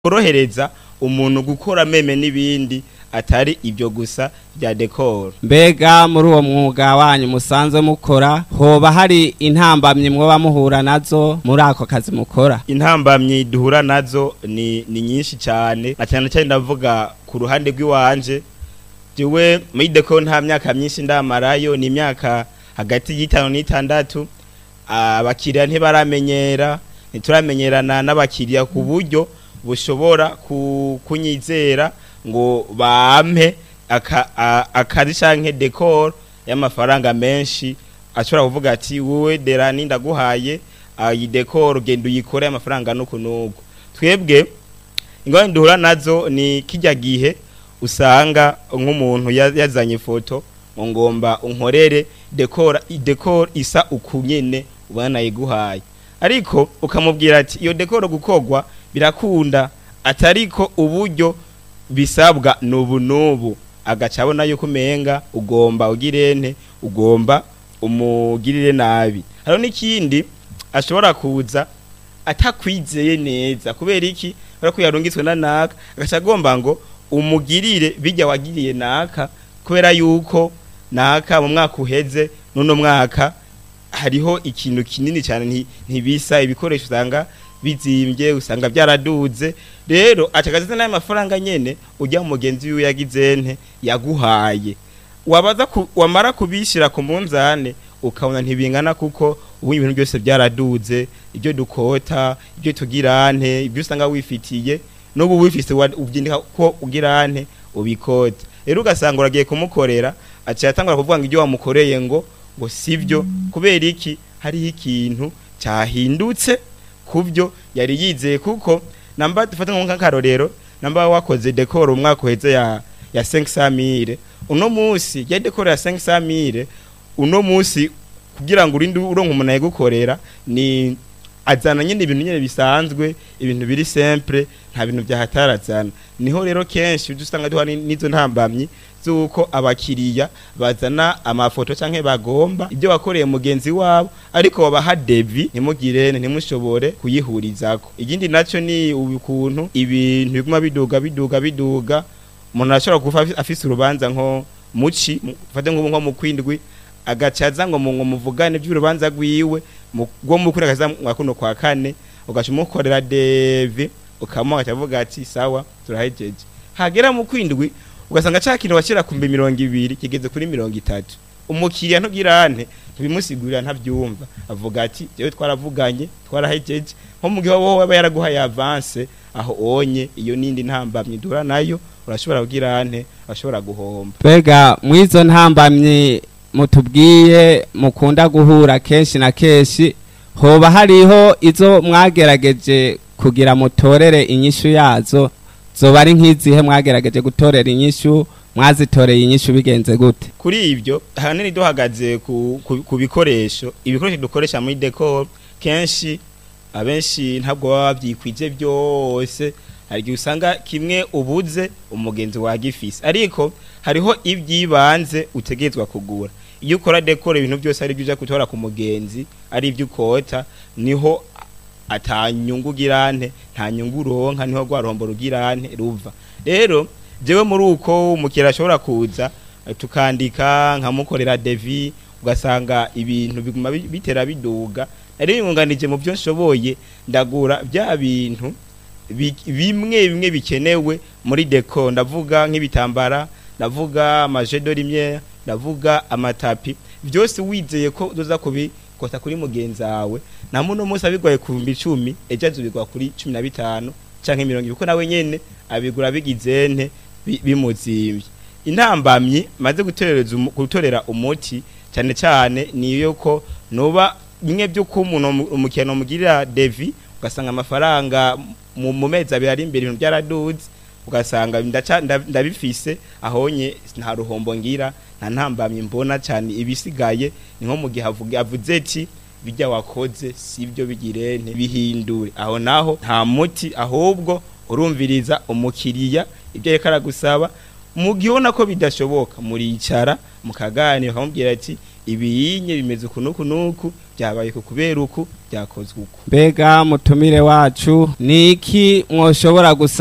korohereza umuntu gukora meme n'ibindi atari ibyo gusa bya decor mbega muri uwo mwuga wanyu musanzwe mukora hoba hari intambamyi mwoba muhura nazo muri ako kazi mukora intambamyi duhura nazo ni, ni nyinshi cyane na cyane cyane ndavuga ku ruhande rw'iwanje jewe muri decor nta myaka myinshi ndamarayo ni imyaka hagati y'itanu n'itandatu abakiriya ntibaramenyera ntituramenyerana n'abakiriya ku buryo bushobora ku- kunyizera ngo bampe aka- a- akazi canke decor y'amafaranga menshi ashobora kuvuga ati wowe derani ndaguhaye ah, iyi decor genda uyikore amafaranga nuku nuku twebwe ingorane duhura nazo ni kijya gihe usanga nk'umuntu ya- yazanye ifoto ngo ngomba unkorere decor decor isa uku nyene ubona nayiguhaye ariko ukamubwira ati iyo decor gukogwa birakunda atariko uburyo bisabwa nubu nubu agaca abona yuko umenga ugomba ugirente ugomba umugirire nabi hariho n'ikindi ashobora kuza atakwizeye neza kubera iki kubera ko yarungitswe na naka agaca agomba ngo umugirire bijya wagiriye naka kubera yuko naka mu mwaka uheze n'uno mwaka hariho ikintu kinini cyane nti- ntibisa ibikoresho usanga bizimbye usanga byaraduze rero acagaziza n'ayo mafaranga nyene ujya mu mugenzi wiwe yagize nte yaguhaye wabaza ku, wamara kubishira ku munzane ukabona ntibingana kuko ubu ibintu byose byaraduze ibyo dukota ibyo tugirante ibyo usanga wifitiye n'ubu wifise wa- ubyindika ko ugirante ubikota rero ugasanga uragiye kumukorera aciye atangura kuvuga ngo ibyo wamukoreye ngo ngo sivyo kubera iki hariho ikintu cyahindutse kubyo yari yizeye kuko namba dufata nk'akarorero namba wakoze decor umwaka uheze ya ya 500000 uno munsi ya decor ya 500000 uno munsi kugira ngo urinde uronka umuntu ayigukorera ni azana nyine ibintu nyine bisanzwe ibintu biri simple nta bintu byahatarazana niho rero kenshi ujya usanga duhana n'izo ntambamyi z'uko abakiriya bazana amafoto canke bagomba ibyo wakoreye mugenzi wabo ariko babaha devi ntimugire ntimushobore kuyihurizako ikindi naco ni ukuntu ibintu biguma biduga biduga biduga umuntu arashobora kuva afi- afise urubanza nko muci mu- ufate nk'ubu nko mu kwindwi agacaza ngo mu ngo muvugane by'urubanza rwiwe mu- rwo mu kuri akaza mwa kuno kwa kane ugaca umukorera devi ukamuha akavuga ati sawa turahejeje hagera mu kwindwi ugasanga ca kintu washyira ku mbi mirongo ibiri kigeze kuri mirongo itatu umukiriya ntugirane ntibimusigurira ntabyumva avuga ati jewe twaravuganye twarahejeje nko mu gihe wowe aba yaraguhaye avance aho onye iyo nindi ntambamye dura nayo urashobora kugirane urashobora guhomba mbega mw'izo ntambamyi mutubwiye mukunda guhura kenshi na kenshi hoba hariho izo mwagerageje kugira mutorere inyishu yazo zoba ari nk'izihe mwagerageje gutorera inyishu mwazitoreye inyishu bigenze gute kuri ibyo ahanini duhagaze ku, ku, ku bikoresho ibikoresho dukoresha muri decor kenshi abenshi ntabwo baba babyikwije byose hari igihe usanga kimwe ubuze umugenzi wagifise ariko hariho ibyibanze utegerezwa kugura iyo ukora decor ibintu byose ari byo uja gutora ku mugenzi ari ibyo ukota niho atanyungu ugirante nta nyungu uronka niho rwa ruhombo rugirante ruva rero jewe muri uko umukiriya ashobora kuza eh, tukandika nkamukorera devi ugasanga ibintu biguma bi- bitera biduga nari yunganije mu byo nshoboye ndagura bya bintu bi- bimwe bimwe bikenewe muri deco ndavuga nk'ibitambara ndavuga amajedo rimwe ndavuga amatapi byose wizeye ko uzoza kubikota kuri mugenzi wawe na muno munsi abigoye ku bihumbi icumi ejo azubigwa kuri cumi na bitanu canke mirongo ibiri kuko nawe nyene abigura bigize nte bi- bimuzimbye intambamyi maze gutorereza umu- gutorera umuti cyane cyane niyo ko nuba bimwe by'uko umuntu umu- umukino mugirira devi ugasanga amafaranga mu mu mezi abiri ari imbere ibintu byaraduze ugasanga ndaca- nda- ndabifise ahonye nta ruhombo ngira nta ntambamyi mbona cyane ibisigaye ni nko mu gihe avuga- avuze ati bijya wakoze sibyo bigire ntibihindure aho naho nta muti ahubwo urumviriza umukiriya ibyo ariko aragusaba mu gihe ubona ko bidashoboka muricara mukaganira ukamubwira ati ibiyinye bimeze uku nuku nuku byabaye ku kubera uku byakozwe uku mbega mutumire wacu ni iki mwoshobora gusa